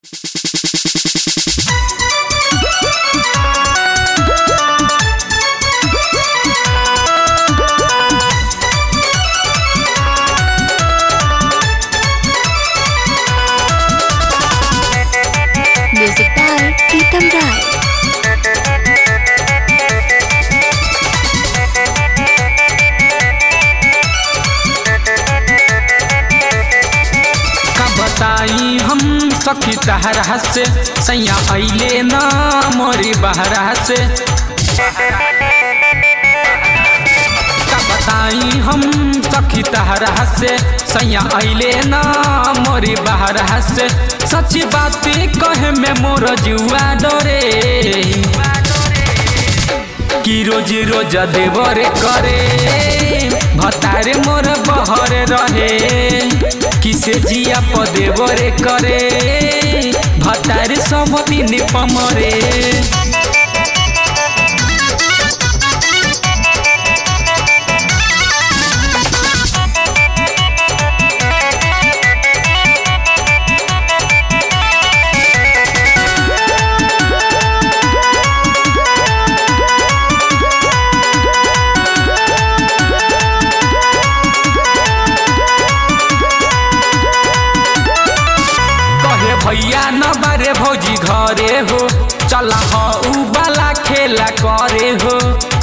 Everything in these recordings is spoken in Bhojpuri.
Music by Pritam Rai. का बताई हम सखी तहरा से सैया अइले ना मोरी बहरा से का बताई हम सखी तहरा से सैया अइले ना मोरी बहरा से सच्ची बात कहे में मोर जुआ डरे कि रोज रोज देवर करे भतारे मोर बहर रहे किसे जिया पदेवर करे भतारे सब दिन पमरे कहे भैया न बारे भौजी घरे हो चला ह उ वाला खेला करे हो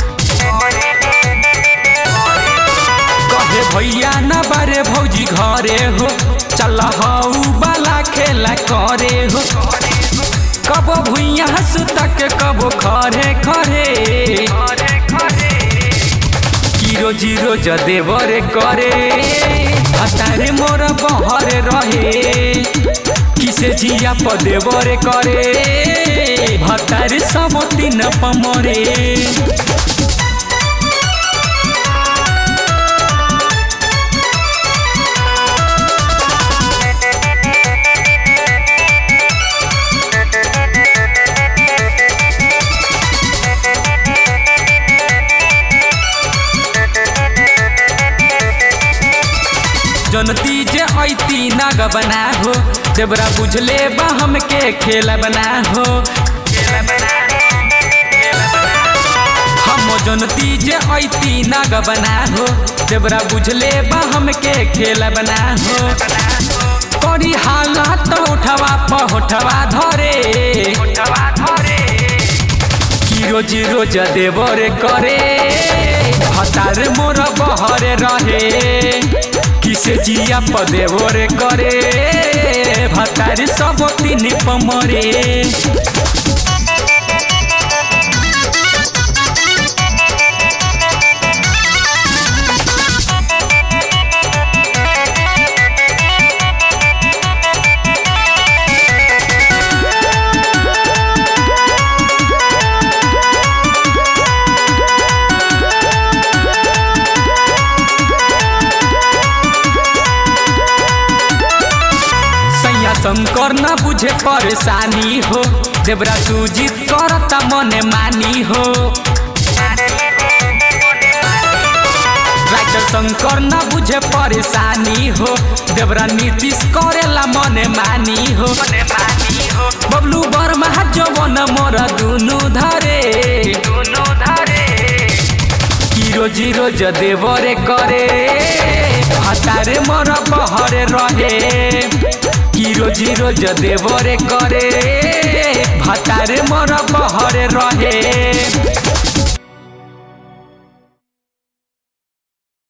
कहे भैया न बारे भौजी घरे हो चल ह उ वाला खेला करे हो कबो भुइया सुतक कबो खरे खरे कि रोजी रोज देवर करे हतारे मोर बहर रहे किसे जिया पदेवर करे भतारे सब दिन पमरे जनती जे ऐती नाग बना हो देवरा बुझले बा हमके खेल बना हो हम जनती जे ऐती नाग बना हो देवरा बुझले बा हमके खेल बना हो करी हालत उठवा पहुठवा धरे कि रोज रोज देवर करे हतार मोर बहर रहे किसे जिया पदेवर करे भतार सब तीन पमरे सैया शंकर न बुझे परेशानी हो देवरा सुजीत करता मने मानी हो राइटर शंकर न बुझे परेशानी हो देवरा नीतीश करेला मने मानी हो बबलू वर्मा जवन मोर दुनु धरे कि रोजी रोज देवरे करे हतारे मोर बहरे रहे कि रोजी रोज देवरे करे भतारे मोर बहरे रहे